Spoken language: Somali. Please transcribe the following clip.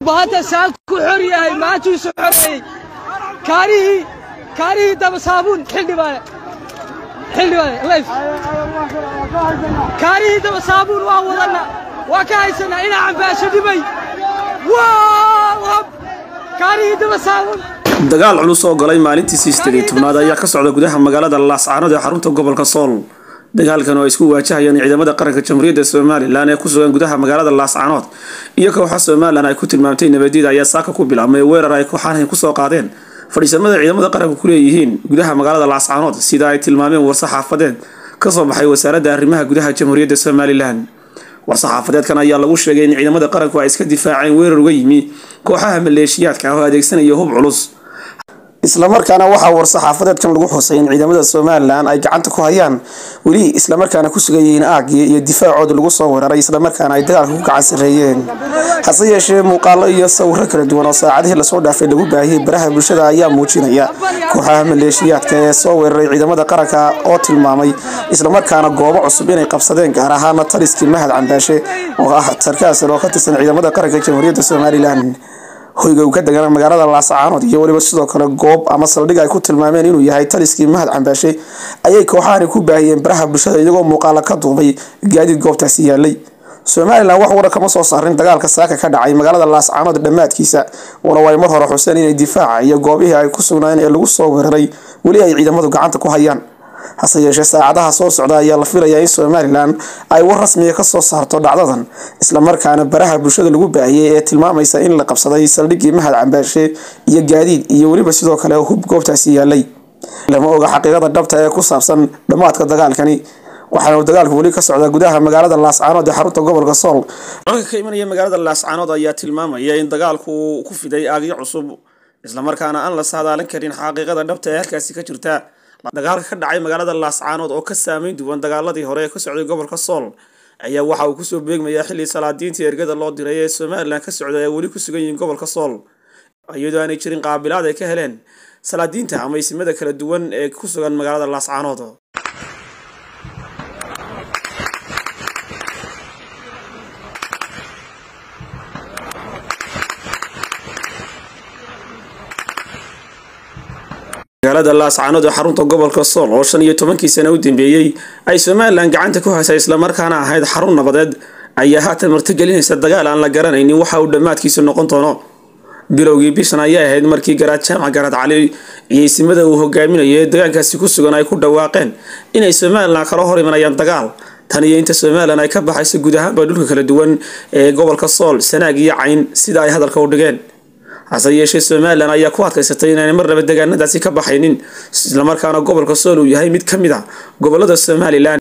dhulbahanta saan ku xor yahay maantuusu xoreeyey kaarihii kaarihii daba saabuun xildhibaane xildhibaane layf kaarihii daba saabuun waa wadanna waa ka haysanaa inaa cambaasho dhibay kaarihii daba saabuun dagaal culus oo galay maalintiisii sideed tobnaad ayaa ka socda gudaha magaalada laascaanood ee xarunta gobolka sool dagaalkan oo ay isku waajahayaan ciidamada qaranka jamhuuriyadda somalilan ee ku sugan gudaha magaalada laascaanood iyo kooxa somalilan ay ku tilmaamtay nabadyada ayaa saaka ku bilaabmay weerar ay kooxahan kusoo qaadeen fadhiisamada ciidamada qaranka ku leeyihiin gudaha magaalada laascaanood sida ay tilmaameen war-saxaafadeed kasoo baxay wasaaradda arrimaha gudaha jamhuuriyadda somalilan war-saxaafadeedkan ayaa lagu sheegay in ciidamada qaranku ay iska difaaceen weerar uga yimi kooxaha maleeshiyaadka oo adeegsanaya hub culus islamarkaana waxaa war-saxaafadeedkan lagu xusay in ciidamada somalilan ay gacanta ku hayaan weli islamarkaana ku sugan yihiin aagii iyo difaacooda lagu soo weeraray islamarkaana ay dagaalka ku gacan sareeyeen hase yeeshee muuqaalo iyo sawiro kala duwan oo saacadihii lasoo dhaafay lagu baahiyey baraha bulshada ayaa muujinaya kooxaha maleeshiyaadka ee soo weeraray ciidamada qaranka oo tilmaamay islamarkaana goobo cusub inay qabsadeen gaar ahaana taliskii mahad cambaashe oo ah sarkaasal oo ka tirsan ciidamada qaranka jamhuuriyadda somalilan hoyga uu ka degana magaalada laascaanood iyo weliba sidoo kale goob ama saldhig ay ku tilmaameen inuu yahay taliskii mahad cambaashe ayay kooxahani ku baahiyeen baraha bulshada iyagoo muuqaala ka duubay gaadiid goobtaasi yaalay somalilan wax wara kama soo saarin dagaalka saaka ka dhacay magaalada laascaanood dhammaadkiisa walow ay mar hore xuseen inay difaaca iyo goobihii ay ku sugnaayeen ee lagu soo weeraray weli ay ciidamadu gacanta ku hayaan hase yeeshee saacadaha soo socda ayaa la filayaa in somalilan ay war rasmiga ka soo saarto dhacdadan islamarkaana baraha bulshada lagu baahiyey ee tilmaamaysa in la qabsaday saldhiggii mahad cambaashe iyo gaadiid iyo weliba sidoo kale hub goobtaasi yaalay lama oga xaqiiqada dhabta ee ku saabsan dhammaadka dagaalkani waxaana dagaalku weli ka socdaa gudaha magaalada laascaanood ee xarunta gobolka sool wararka ka imanaya magaalada laascaanood ayaa tilmaamaya in dagaalku uu ku fiday aagyo cusub islamarkaana aan la saadaalin karin xaqiiqada dhabta ee halkaasi ka jirta dagaalka ka dhacay magaalada laascaanood oo ka saameyn duwan dagaaladii hore ee ka socday gobolka sool ayaa waxa uu kusoo beegmayaa xilli salaadiintii ergada loo diray ee somalilan ka socda ay weli ku sugan yihiin gobolka sool iyadoo aanay jirin qaabilaad ay ka heleen salaadiinta ama isimada kala duwan ee ku sugan magaalada laascaanood magaalada laascaanood ee xarunta gobolka sool oo shan iyo tobankii sano u dambeeyey ay somalilan gacanta ku haysay islamarkaana ahayd xarun nabadeed ayaa haatan martigelinaysa dagaal aan la garanaynin waxa uu dhammaadkiisu noqon doono bilowgii bishan ayay ahayd markii garaad jaamac garaad cali iyo isimada uu hogaaminayo ee deegaankaasi ku sugan ay ku dhawaaqeen inay somalilan kala hor imanayaan dagaal tan iyo inta somalilan ay ka baxayso guud ahaanba dhulka kala duwan ee gobolka sool sanaag iyo cayn sida ay hadalka u dhigeen hase yeeshee somalilan ayaa ku adkaysatay inaanay marnaba deegaanadaasi ka baxaynin islamarkaana gobolka sool uu yahay mid ka mid a gobolada somalilan